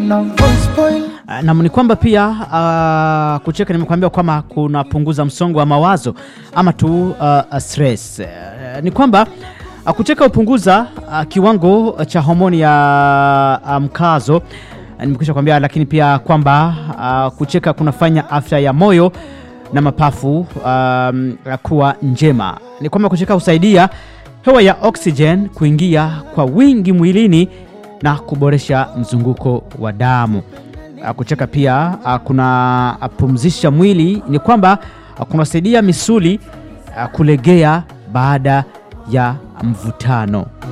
unavyospoil Uh, nam ni kwamba pia uh, kucheka nimekuambia kwamba kunapunguza msongo wa mawazo ama tu uh, stress. Uh, ni kwamba uh, kucheka hupunguza uh, kiwango cha homoni ya uh, mkazo uh, nimekwisha kwambia, lakini pia kwamba uh, kucheka kunafanya afya ya moyo na mapafu um, kuwa njema. Ni kwamba kucheka husaidia hewa ya oxygen kuingia kwa wingi mwilini na kuboresha mzunguko wa damu. Uh, kucheka pia uh, kuna uh, pumzisha mwili, ni kwamba uh, kunasaidia misuli uh, kulegea baada ya mvutano.